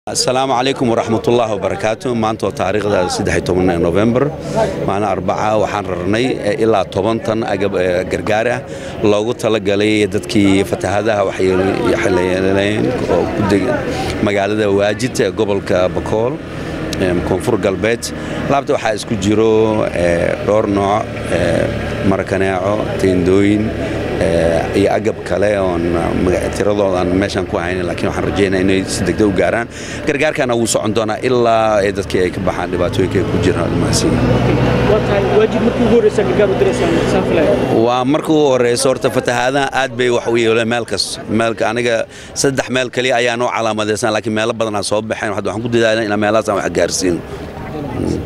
asalaamu calaykum waraxmatullaahi wabarakaatu maanta waa taariikhda saddex toban novembar maalin arbaca waxaan rarnay ilaa toban tan agab gargaar ah loogu talagalay dadkii fatahadaha waxyeeleeyeen oo ku degan magaalada waajid ee gobolka bakool koonfur galbeed laabta waxaa isku jiro dhowr nooc marakaneeco teendooyin iyo agab kale oon tiradoodan meeshaan ku hayn laakiin waxaan rajaynaa inay si degdeg u gaaraan gargaarkana wuu socon doonaa ilaa dadkii ay ka baxaan dhibaatooyinka ay ku jiraan waa marka ugu horeyso horta fatahaadaha aad bay wax u yeeleen meel kasta meelka aniga saddex meel kaliya ayaa noo calaamadaysan laakiin meelo badanaa soo baxeen waxaan ku dadaalna inaa meelahaasaan wax gaarsiino